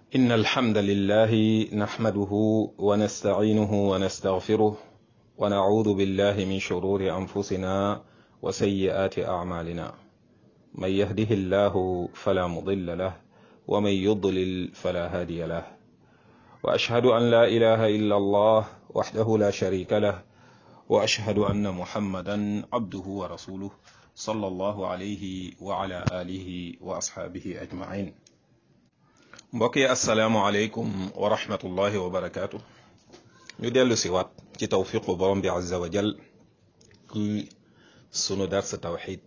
إن الحمد لله نحمده ونستعينه ونستغفره ونعوذ بالله من شرور أنفسنا وسيئات أعمالنا من يهده الله فلا مضل له ومن يضلل فلا هادي له وأشهد أن لا إله إلا الله وحده لا شريك له وأشهد أن محمدا عبده ورسوله صلى الله عليه وعلى آله وأصحابه أجمعين mbokk yi asalaamualeykum wa rahmatullahi wa barakaatu ñu dellu si waat ci tawfiqu borom bi azza wa jal ci sunu dars tawxid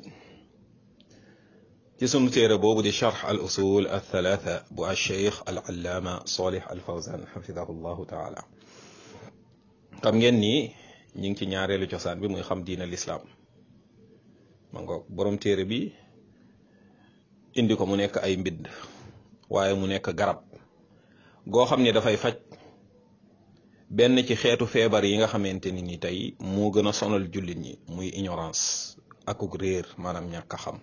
ci sunu téere boobu di charx al usul al thalatha bu alcheikh al allaama solih al fawzan xafidahu llahu taala xam ngeen ni ñu ngi ci ñaareelu cosaan bi muy xam diina lislaam ma ngoog borom téere bi indi ko mu nekk ay mbidd waaye mu nekk garab goo xam ne dafay faj benn ci xeetu feebar yi nga xamante ni ni tey moo gën a sonal jullit ñi muy ignorance akuk réer maanaam ñàkk a xam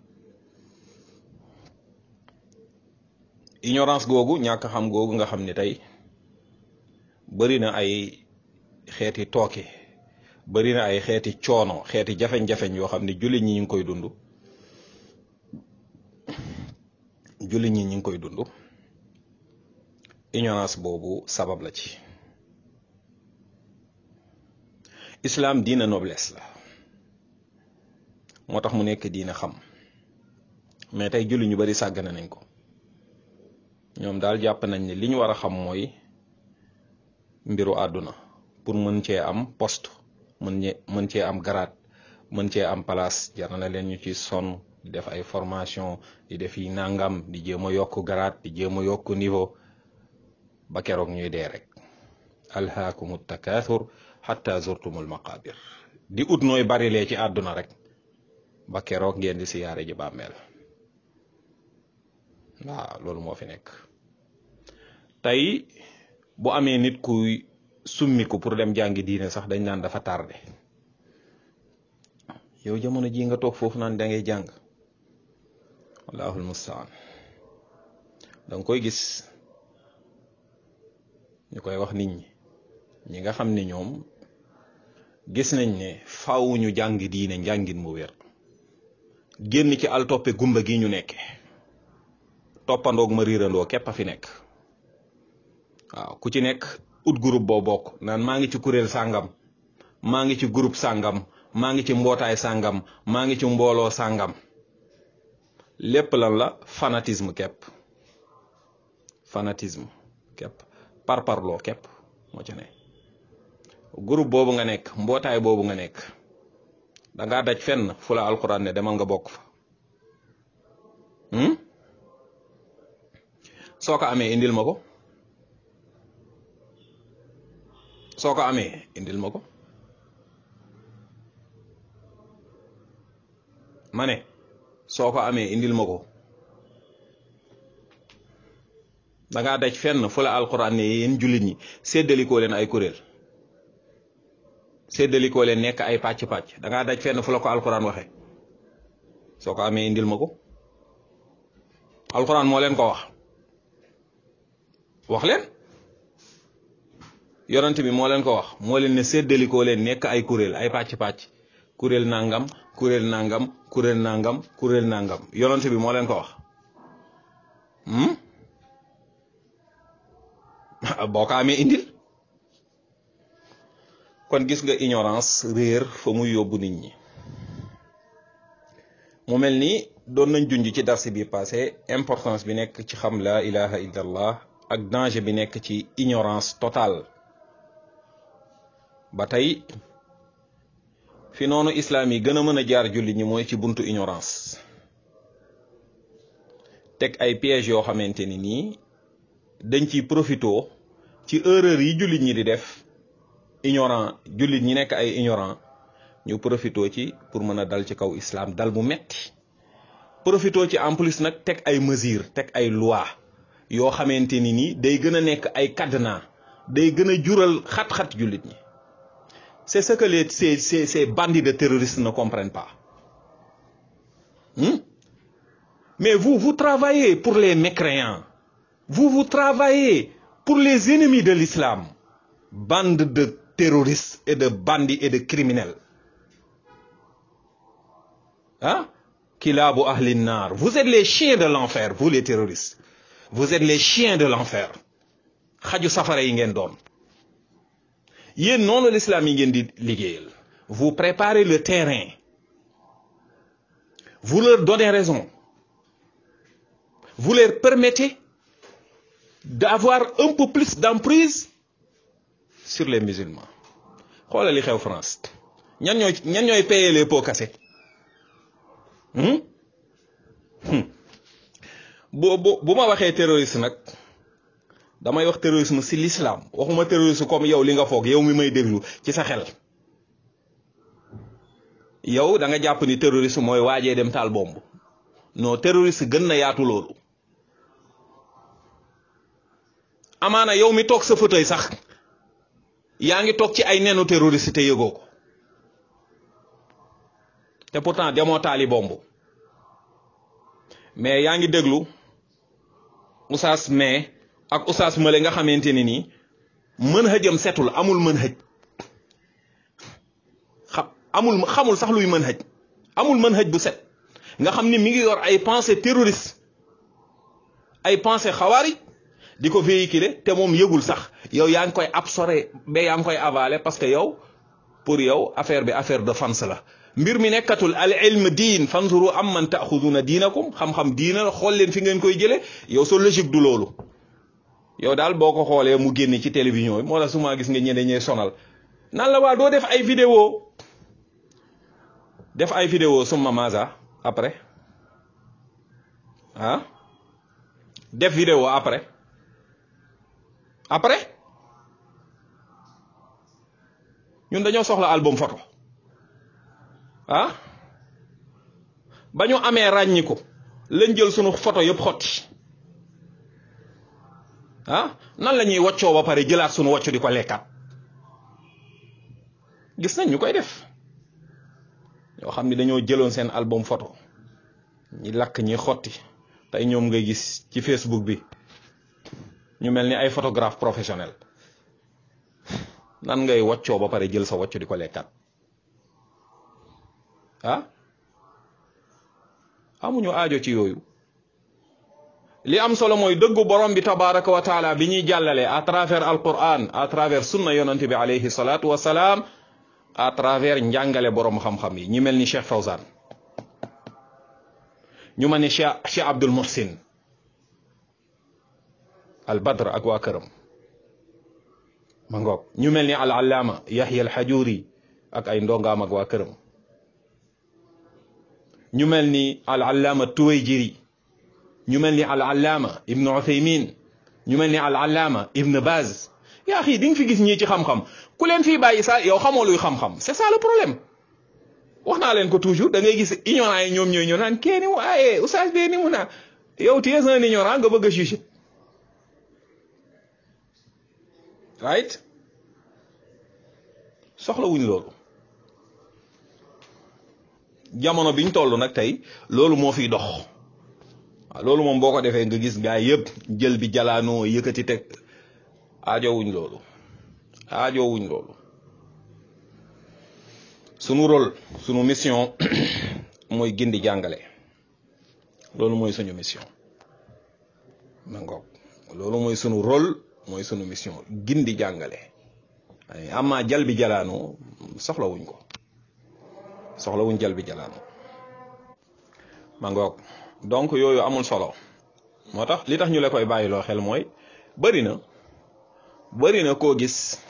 ignorance googu ñàkk a xam googu nga xam ne tey bari na ay xeeti tooke bari na ay xeeti coono xeeti jafeñ-jafeñ yoo xam ne jullit ñi ñu ngi koy dund jullit ñi ñu ngi koy dund ignorance boobu sabab la ci islam diina noblesse la moo tax mu nekk diina xam mais tey jullit ñu bari sàggane nañ ko ñoom daal jàpp nañ ne li ñu war a xam mooy mbiru àdduna pour mën cee am poste mën ñe mën cee am garaat mën cee am place jar na leen ñu ci sonn di def ay formation di def yi nangam di jéem a yokk garaat di jéem a yokk niveau ba keroog ñuy dee rek alhaakumu takaathur xatta zurtumul maqabir di ut nooy barilee ci àdduna rek ba keroog ngeen di siyaare ji bàmmeel waaw loolu moo fi nekk tey bu amee nit kuy summiku pour dem jàngi diine sax dañ naan dafa tardé yow jamono ji nga toog foofu naan da ngay jàng wallahul mustaan danga koy gis ñu koy wax nit ñi ñi nga xam ne ñoom gis nañ ne faaw ñu jàng diine njàngin mu wér génn ci al toppe gumba gi ñu nekke toppandoog ma riirandoo képp a fi nekk waaw ku ci nekk ut groupe boo bokk naan maa ngi ci kuréel sàngam maa ngi ci groupe sàngam maa ngi ci mbootaay sàngam maa ngi ci mbooloo sàngam lépp lan la fanatisme képp fanatisme képp parparloo képp moo ci ne groupe boobu nga nekk mbootaay boobu nga nekk dangaa daj fenn fu la alxuraan ne demal nga bokk fa soo ko amee indil ma ko soo ko amee indil ma ko ma ne soo ko amee indil ma ko dangaa daj fenn fu la alxuraan ne yéen jullit ñi séddalikoo leen ay kuréel séddalikoo leen nekk ay pàcc-pàcc dangaa daj fenn fu la ko alxuraan waxe soo ko amee indil ma ko alxuraan moo leen ko wax wax leen yonent bi moo leen ko wax moo leen ne séddalikoo leen nekk ay kuréel ay pàcc-pàcc kuréel nangam kuréel nangam kuréel nangam kuréel nangam yonent bi moo leen ko wax boo ko amee indil kon gis nga ignorance réer fa muy yóbbu nit ñi mu mel ni doon nañ junj ci darsi bi passé importance bi nekk ci xam la ilaha illallah ak danger bi nekk ci ignorance totale ba tey fi noonu islaam yi gën a mën a jaar jullit ñi mooy ci buntu ignorance teg ay pièges yoo xamante ni nii dañ ciy profito ci erreur yi jullit ñi di def ignorant jullit ñi nekk ay ignorant ñu profito ci pour mën a dal ci kaw islam dal bu metti profito ci en plus nag teg ay mesures teg ay loi yoo xamante ni nii day gën a nekk ay cadenas day gën a jural xat-xat jullit ñi c'est ce que les ces ces ces bandits de terroristes ne comprennent pas hmm? mais vous vous travaillez pour les mécréants vous vous travaillez pour les ennemis de l'islam bande de terroristes et de bandits et de criminels ah kilaabu ahli naar vous êtes les chiens de l'enfer vous les terroristes vous êtes les chiens de l'enfer xaju safara yi ngeen doon yéen noonu l'islam yi ngeen di liggéeyal vous préparez le terrain vous leur donnez raison vous leur permettez d'avoir un peu plus d'emprise sur les musulmans xoolal li xew France ñan ñooy ñan ñooy payer les pots cassés bu bu bu ma waxee terroriste nag damay wax terrorisme ci l'islam waxuma terroriste comme yow li nga foog yow mi may déglu ci sa xel yow da nga jàpp ni terroriste mooy waajee dem taal bomb non terroriste gën na yaatu loolu amaana yow mi toog sa fauteuil sax yaa ngi toog ci ay nenu terroriste te yëgoo ko te pourtant demoo taali bomb mais yaa ngi déglu usaas mais ak usaas mële nga xamante ni nii mën hëjam setul amul mën hëj xam amul xamul sax luy mën hëj amul mën hëj bu set nga xam ni mi ngi yor ay pensée terroriste ay pensée xawaari di ko véhiculer te moom yëgul sax yow yaa ngi koy absorber ba yaa ngi koy avaler parce que yow pour yow affaire bi affaire de fans la mbir mi nekkatul al ilm diin fanzuru am man taaxuduna diinakum xam-xam diina la xool leen fi ngeen koy jëlee yow sa logique du loolu yow daal boo ko xoolee mu génne ci télévision bi moo tax su ma gis nga ñeneen ñee sonal nan la waa doo def ay vidéo def ay vidéo summa maza après ah def vidéo après après ñun dañoo soxla album photo ah ba ñu amee ràññi ko lañ jël sunu photo yëpp xotti ah nan la ñuy woccoo ba pare jëlaat sunu wocc di ko lekkaat gis nañ ñu koy def yoo xam ni dañoo jëloon seen album photo ñi lakk ñi xotti tey ñoom ngay gis ci Facebook bi ñu mel ni ay photographe professionnel nan ngay woccoo ba pare jël sa wocc di ko lekkaat ah amuñu aajo ci yooyu li am solo mooy dëggu borom bi tabaraka wa taala bi ñuy jàllale à travers alquran à travers sunna yonante bi alayhi salaatu wa salaam à travers njàngale borom xam-xam yi ñi mel ni Cheikh Fawzan ñu mel ni Cheikh Cheikh Abdul Muhsin al Badr ak waa këram ma ngoog ñu mel ni al allaama Yahya al Hajuri ak ay ndongaam ak waa këram ñu mel ni al allaama Tuwayjiri ñu mel ni al allaama Ibn Uthaymin ñu mel ni al allaama Ibn Baz yaa xii di nga fi gis ñii ci xam-xam ku leen fii bàyyi sa yow xamoo luy xam-xam c'est ça le problème wax naa leen ko toujours da ngay gis ignorant yi ñoom ñooy ñoo naan kee ni mu aaye oustaz bee ni mu naa yow tu es un ignorant nga bëgg a juger right soxla wuñ loolu jamono biñ toll nag tey loolu moo fiy dox waaw loolu moom boo ko defee nga gis gaa yëpp jël bi jalaanoo yëkkati teg aajowuñ loolu aajowuñ loolu sunu rôle sunu mission mooy gindi jàngale loolu mooy suñu mission ma ngoog loolu mooy sunu rôle mooy sunu mission gindi jàngale amma jal bi jalaanoo soxlawuñ ko soxlawuñ jal bi jalaanoo ma ngoog donc yooyu amul solo moo tax li tax ñu la koy bàyyiloo xel mooy bëri na bëri na koo gis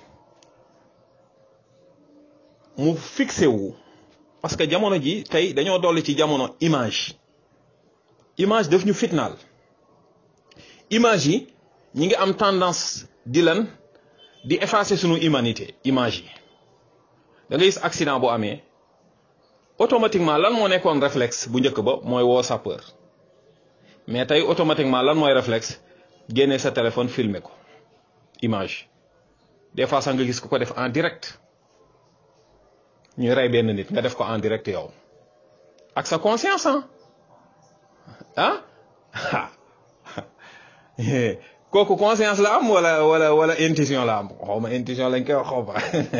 mu fixé wu parce que jamono ji tey dañoo dolli ci jamono image image daf ñu fitnaal image yi ñi ngi am tendance di lan di effacer sunu humanité image yi da ngay gis accident bu amee automatiquement lan moo nekkoon réflexe bu njëkk ba mooy woo sapeur mais tey automatiquement lan mooy réflexe génne sa téléphone filmer ko image des fois sax nga gis ku ko def en direct ñuy rey benn nit nga def ko en direct yow ak sa conscience ah ah kooku conscience la am wala wala wala intuition la am xaw ma intuition lañ koy wax xaw ma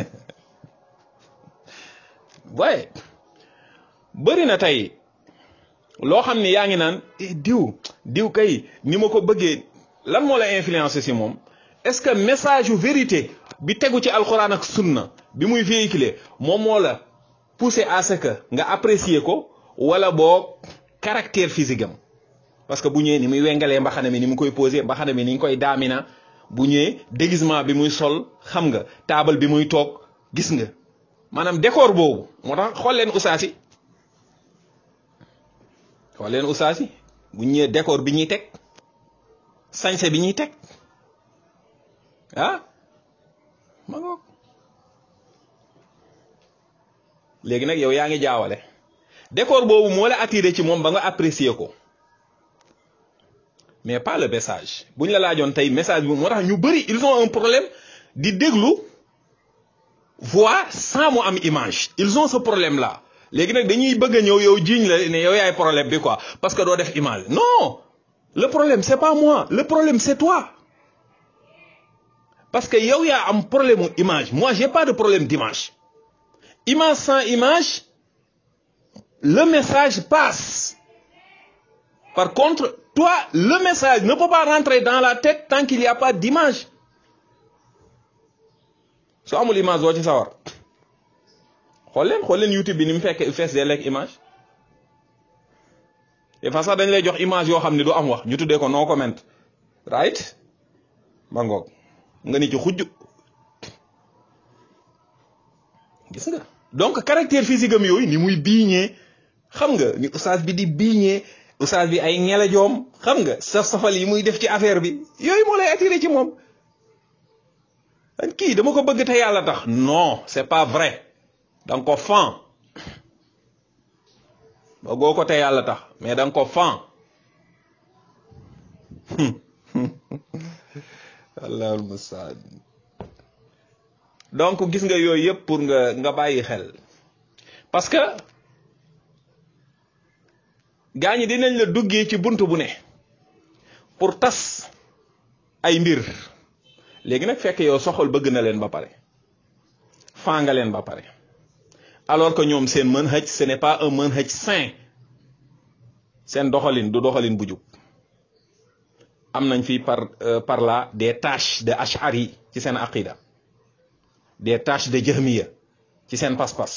waaye bëri na tey loo xam ni yaa ngi naan diw diw kay ni ma ko bëggee lan moo la influencé si moom est-ce que message yu vérité bi tegu ci alxuraan ak sunna bi muy véhiculer moom moo la poussé à ce que nga apprécier ko wala boog caractère physique am parce que bu ñëwee ni muy wengalee mbaxana mi ni mu koy posé mbaxana mi ni ñu koy daamina bu ñëwee déguisement bi muy sol xam nga taabal bi muy toog gis nga maanaam décor boobu moo tax xool leen usaas yi xool leen usaas yi bu ñëwee décor bi ñuy teg sañse bi ñuy teg ah ma ngoog léegi nag yow yaa ngi jaawale décor boobu moo la attiré ci moom ba nga apprécier ko mais pas le message bu ñu la laajoon tey message bi moo tax ñu bëri ils ont un problème di déglu voix sans mu am image ils ont ce problème là léegi nag dañuy bëgg a ñëw yow jiiñ la ne yow yaay problème bi quoi parce que doo def image non le problème c'est pas moi le problème c'est toi parce que yow yaa am problème image moi j'ai pas de problème d'image image sans image le message passe par contre toi le message ne peut pas rentrer dans la tête tant qu'il y a pas d'image su amul image doo ci sawar xool leen xool leen YouTube bi ni mu fekk fees dee lekk image des fois sax dañ lay jox image yoo xam ne du am wax ñu tuddee ko no comment right ba ngoog nga ni ci xujj gis nga donc caractère physique am yooyu ni muy biiñee xam nga ni oustaz bi di biiñee oustaz bi ay ngelajoom xam nga saf safal yi muy def ci affaire bi yooyu moo lay attiré ci moom an kii dama ko bëgg te yàlla tax non c'est pas vrai danga ko fan bëggoo ko te yàlla tax mais danga ko fan allahul mustaan donc gis nga yooyu yëpp pour nga nga bàyyi xel parce que gaa ñi dinañ la duggee ci bunt bu ne pour tas ay mbir léegi nag fekk yow soxol bëgg na leen ba pare faa nga leen ba pare alors que ñoom seen mën hëj ce n'est pas un mën hëj sain seen doxalin du doxalin bu jub am nañ fi par par là des tâches de ashari ci seen aqida des tâches de jahmiya ci seen pas-pas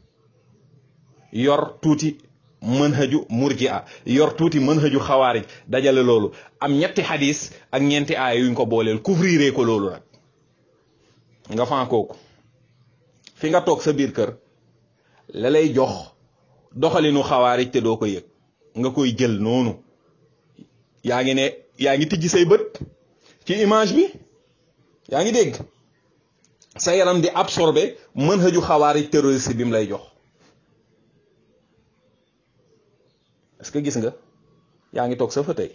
yor tuuti mën hëju murjia yor tuuti mën hëju xawaarij dajale loolu am ñetti xadis ak ñeenti aaya yuñ ko booleel couvrir ko loolu nag nga fan kooku fi nga toog sa biir kër la lay jox doxalinu xawaarij te doo ko yëg nga koy jël noonu yaa ngi ne yaa ngi tijji say bët ci image bi yaa ngi dégg sa yaram di absorber mën hëju xawaarij terroriste bi mu lay jox est-ce que gis nga yaa ngi toog sa fauteuil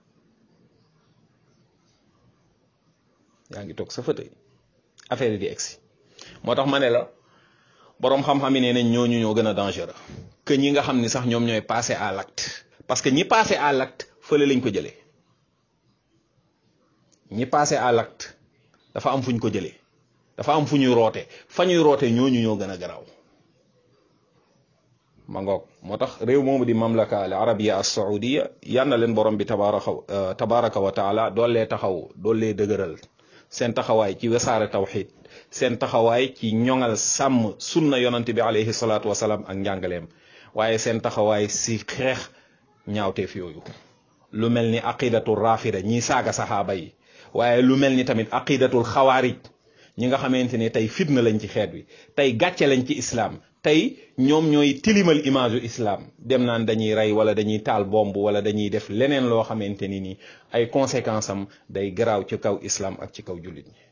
yaa ngi toog sa fauteuil affaire yi di egsi moo tax ma ne la boroom xam-xam yi nee nañ ñooñu ñoo gën a dangereux que ñi nga xam ni sax ñoom ñooy passer à l'acte parce que ñi passer à l'acte fële lañ ko jëlee ñi passer à l'acte dafa am fu ñu ko jëlee dafa am fu ñuy roote fa ñuy roote ñooñu ñoo gën a garaaw ma ngoog moo tax réew moomu di mamlaka al arabia as saudia yal na leen borom bi tabaraka tabaraka wa taala doollee taxaw doollee dëgëral seen taxawaay ci wesaare tawxid seen taxawaay ci ñoŋal sàmm sunna yonante bi alayhi salaatu wasalaam ak njàngaleem waaye seen taxawaay si xeex ñaawteef yooyu lu mel ni aqidatul rafida ñiy saaga saxaaba yi waaye lu mel ni tamit aqidatul xawaarij ñi nga xamante ni tey fitna lañ ci xeet wi tey gàcce lañ ci islaam tey ñoom ñooy tilimal image yu islam dem naan dañuy rey wala dañuy taal bomb wala dañuy def leneen loo xamante ni ni ay conséquences am day garaaw ci kaw islam ak ci kaw jullit ñi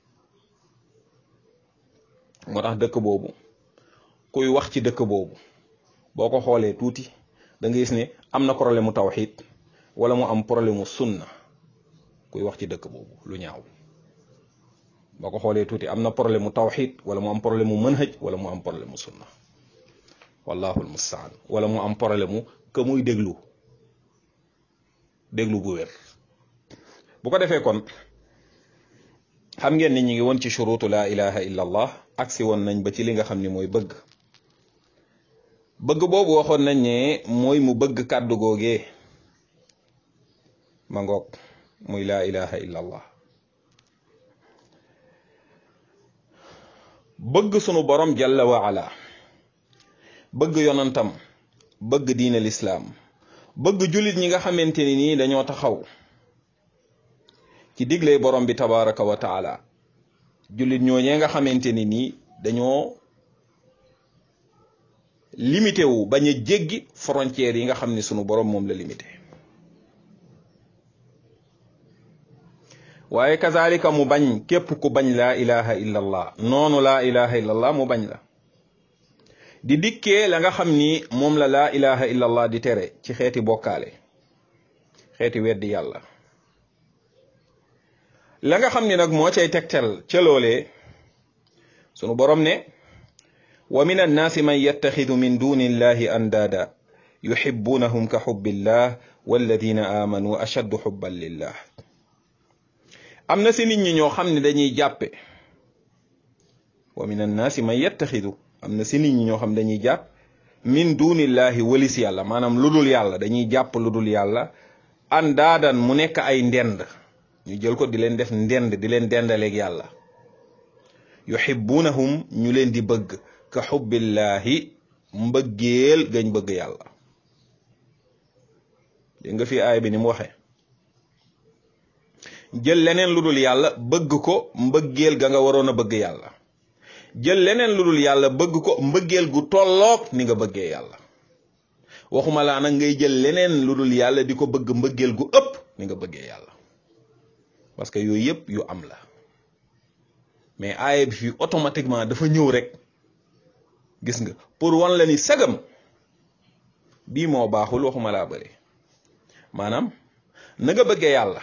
moo tax dëkk boobu kuy wax ci dëkk boobu boo ko xoolee tuuti da nga gis ne am na problème mu tawxid wala mu am problème mu sunna kuy wax ci dëkk boobu lu ñaaw boo ko xoolee tuuti am na problème mu tawxid wala mu am problème mu manhaj wala mu am problème mu sunna wallahu almustaan wala mu am problème mu que muy déglu déglu bu wér bu ko defee kon xam ngeen ni ñu ngi woon ci shurutu laa ilaha illa allah agsi woon nañ ba ci li nga xam ni mooy bëgg bëgg boobu waxoon nañ ne mooy mu bëgg kàddu googee ma ngoog muy laa ilaha illa allah bëgg sunu borom jalla wa ala bëgg yonantam bëgg diine lislaam bëgg jullit ñi nga xamante ni nii dañoo taxaw ci digle borom bi tabaraka wa taala jullit ñooñee nga xamante ni nii dañoo limité wu bañ a jéggi frontières yi nga xam ni sunu borom moom la limité waaye kazalika mu bañ képp ku bañ laa ilaha illa allah noonu laa ilaha illa allah mu bañ la di dikkee la nga xam ni moom la laa ilaha illa allah di tere ci xeeti bokkaale xeeti weddi yàlla la nga xam ni nag moo cay tegtal ca loolee sunu borom ne wa min annaasi man yattaxidu min duni illahi andaada yuxibbunahum ka xubbillah walladina amanu ashaddu xubban lillah am na si nit ñi ñoo xam ne dañuy jàppe wa min annaasi man yattaxidu am na si nit ñi ñoo xam dañuy jàpp min dunillahi walis yàlla maanaam lu dul yàlla dañuy jàpp lu dul yàlla andaadan mu nekk ay ndend ñu jël ko di leen def ndend di leen dendaleeg yàlla yuhibbunahum ñu leen di bëgg ka xubbillahi mbëggeel gañ bëgg yàlla dégg nga fi aay bi ni mu waxee jël leneen lu dul yàlla bëgg ko mbëggeel ga nga waroon a bëgg yàlla jël leneen lu dul yàlla bëgg ko mbëggeel gu tolloog ni nga bëggee yàlla waxuma laa nag ngay jël leneen lu dul yàlla di ko bëgg mbëggeel gu ëpp ni nga bëggee yàlla parce que yooyu yëpp yu am la mais aaya bi fii automatiquement dafa ñëw rek gis nga pour wan la ni sagam bii moo baaxul waxuma laa bëri maanaam na nga bëggee yàlla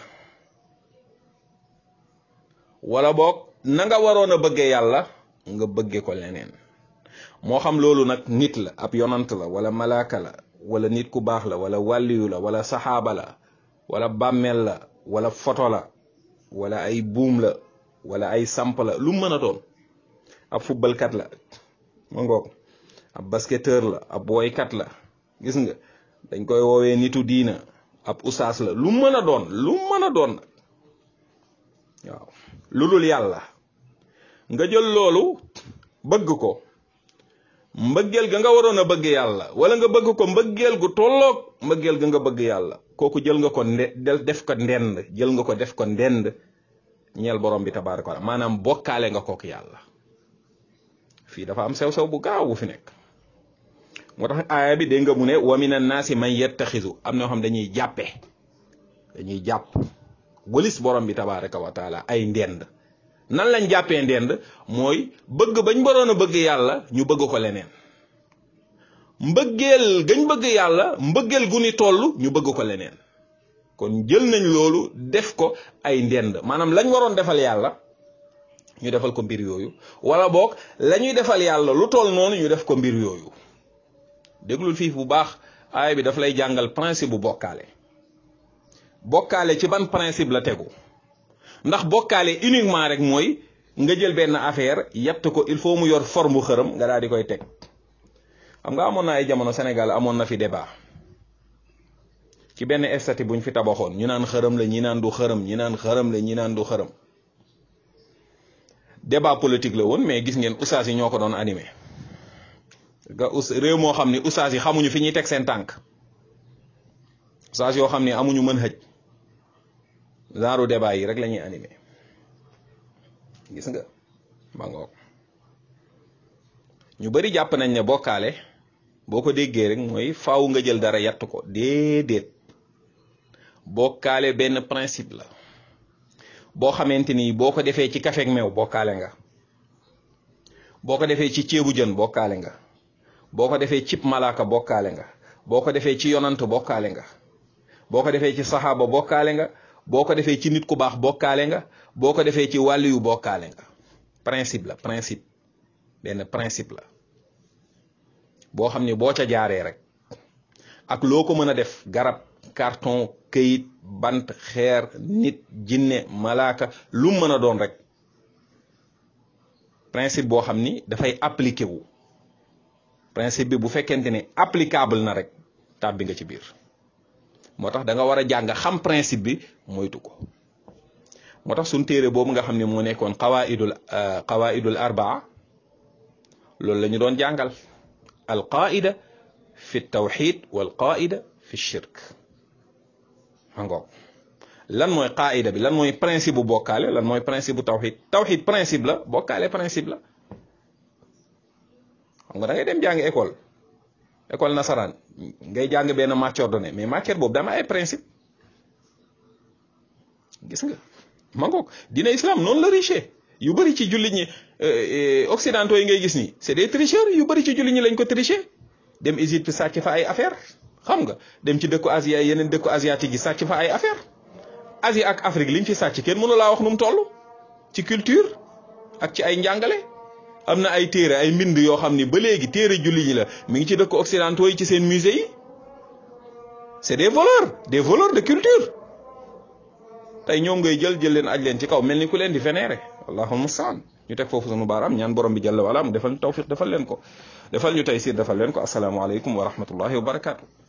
wala boog na nga waroon a bëggee yàlla nga bëggee ko leneen moo xam loolu nag nit la ab yonant la wala malaaka la wala nit ku baax la wala wàlliyu la wala saxaaba la wala bàmmeel la wala foto la wala ay buum la wala ay samp la lu mën a doon ab footballkat la ma ngoog ab basketteur la ab woykat la gis nga dañ koy woowee nitu diina ab usaas la lu mën a doon lu mën a doon waaw lu dul yàlla nga jël loolu bëgg ko mbëggeel ga nga waroon a bëgg yàlla wala nga bëgg ko mbëggeel gu tolloog mbëggeel ga nga bëgg yàlla kooku jël nga ko nde def ko ndend jël nga ko def ko ndend ñeel borom bi tabaaraka wa taala maanaam bokkaale nga kook yàlla fii dafa am sew-sew bu gaaw bu fi nekk moo tax aaya bi dégg nga mu ne wa min annaasi man yettaxisu am na ñoo xam dañuy jàppe dañuy jàpp wëlis borom bi tabaaraka wa taala ay ndend nan lañ jàppee ndend mooy bëgg bañ waroon a bëgg yàlla ñu bëgg ko leneen mbëggeel gañ bëgg yàlla mbëggeel gu ni toll ñu bëgg ko leneen kon jël nañ loolu def ko ay ndend maanaam lañ waroon defal yàlla ñu defal ko mbir yooyu wala boog la ñuy defal yàlla lu toll noonu ñu def ko mbir yooyu déglul fii bu baax aaya bi daf lay jàngal principe bu bokkaale bokkaale ci ban principe la tegu ndax bokkaale uniquement rek mooy nga jël benn affaire yett ko il faut mu yor forme bu xërëm nga daal di koy teg xam nga amoon na ay jamono Sénégal amoon na fi débat ci benn estati buñ fi tabaxoon ñu naan xërëm la ñi naan du xërëm ñi naan xërëm la ñi naan du xërëm débat politique la woon mais gis ngeen oustaz yi ñoo ko doon animé nga us réew moo xam ni oustaz yi xamuñu fi ñuy teg seen tànk oustaz yoo xam ni amuñu mën xëj genre débat yi rek la ñuy animé gis nga ma ngoog ñu bari jàpp nañ ne bokkaale boo ko déggee rek mooy faaw nga jël dara yatt ko déedéet bokkaale benn principe la boo xamante ni boo ko defee ci kafeeg meew bokkaale nga boo ko defee ci ceebu jën bokkaale nga boo ko defee cib malaaka bokkaale nga boo ko defee ci yonant bokkaale nga boo ko defee ci saxaaba bokkaale nga boo ko defee ci nit ku baax bokkaale nga boo ko defee ci wàllu yu bokkaale nga principe la principe benn principe la boo xam ne boo ca jaaree rek ak loo ko mën a def garab carton këyit bant xeer nit jinne malaaka lu mën a doon rek principe boo xam ni dafay appliqué wu principe bi bu fekkente ni applicable na rek tàbbi nga ci biir moo tax da nga war a jàng xam principe bi moytu ko moo tax suñ téere boobu nga xam ne moo nekkoon qawaidul qawaidul arbaa loolu la ñu doon jàngal al qaida fi tawxid wal qaida fi shirk mangoog lan mooy qaida bi lan mooy principe bu bokkaale lan mooy principe bu tawxid tawxid principe la bokkaale principe la xam nga da ngay dem jàng école école nasaraan ngay jàng benn matière donnée mais matière boobu dama ay principe gis nga mangoog dina islam noonu la riche yu bëri ci jullit ñi occidentaux yi ngay gis nii c'est des tricheurs yu bëri ci jullit ñi lañ ko tricher dem Égypte sàcc fa ay affaire xam nga dem ci dëkku Asie yeneen dëkku asiatique yi sàcc fa ay affaire Asie ak Afrique liñ fi sàcc kenn mënu laa wax nu mu toll ci culture ak ci ay njàngale am na ay téere ay mbind yoo xam ni ba léegi téere jullit ñi la mi ngi ci dëkku occidentaux yi ci seen musée yi c'est des voleurs des voleurs de culture tey ñoom ngay jël jël leen aj leen ci kaw mel ni ku leen di vénérer allahumma saan ñu teg foofu sunu baaraam ñaan borom bi jalla wala mu defal ñu tawfiq defal leen ko defal ñu tey siir defal leen ko asalaamaaleykum wa rahmatullahi wa barakaatu.